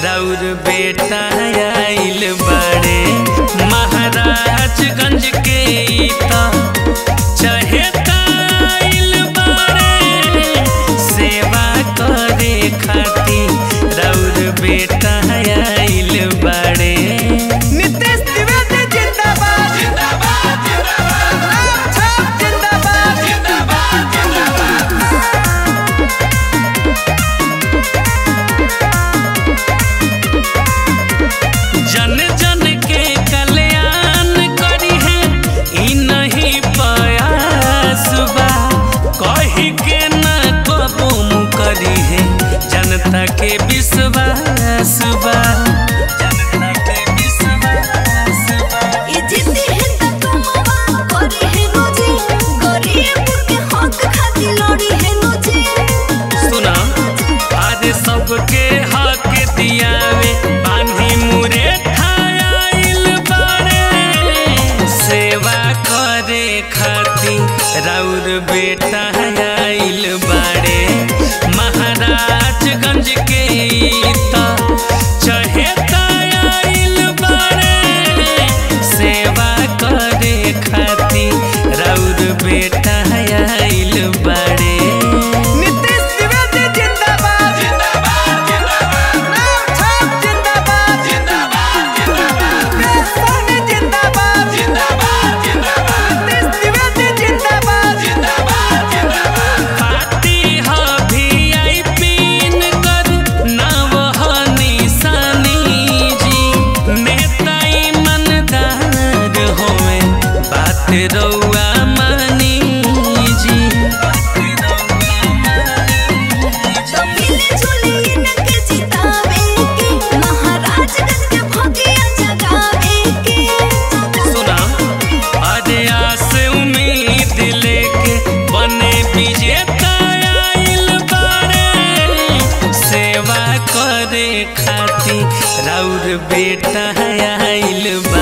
राउर बेटा आइल बड़े महाराजगंज के ई त चहेता आइल बड़े सेवा करे खातिर राउर बेटा आइल बड़े नितेश द्विवेदी जिंदाबाद जिंदाबाद जिंदाबाद राम छाप जिंदाबाद जन जन के कल्याण करी है ई नहीं प्रयास बा कही के न कबूम करी है जनता के विश्वास बा जनता के विश्वास बा ये जिद्दी है त कमवा करे है रोजी गरीब के हक खातिर लड़ी है रोजी सुना आज सबके हक दियावे बांधी मुरे ठायाइल बारे सेवा करे खातिर राउर बेटा आइल बारे महाराजगंज के ई त चहेता आइल बारे सेवा करे खातिर राउर बेटा आइल बारे नितेश द्विवेदी जिंदाबाद जिंदाबाद जिंदाबाद राम छाप जिंदाबाद जिंदाबाद जिंदाबाद देश सोनी जिंदाबाद जिंदाबाद जिंदाबाद नितेश द्विवेदी जिंदाबाद जिंदाबाद जिंदाबाद पार्टी ह वीआईपी कर नाव ह निशानी जी नेता ईमानदार होवे बात रउआ मानी जी तो मिले जुले इनके जितावे के महाराजगंज के भगिया जगावे के सुना अरे आस उम्मीद लेके बने विजेता आइल बारे सेवा करे खातिर राउर बेटा आइल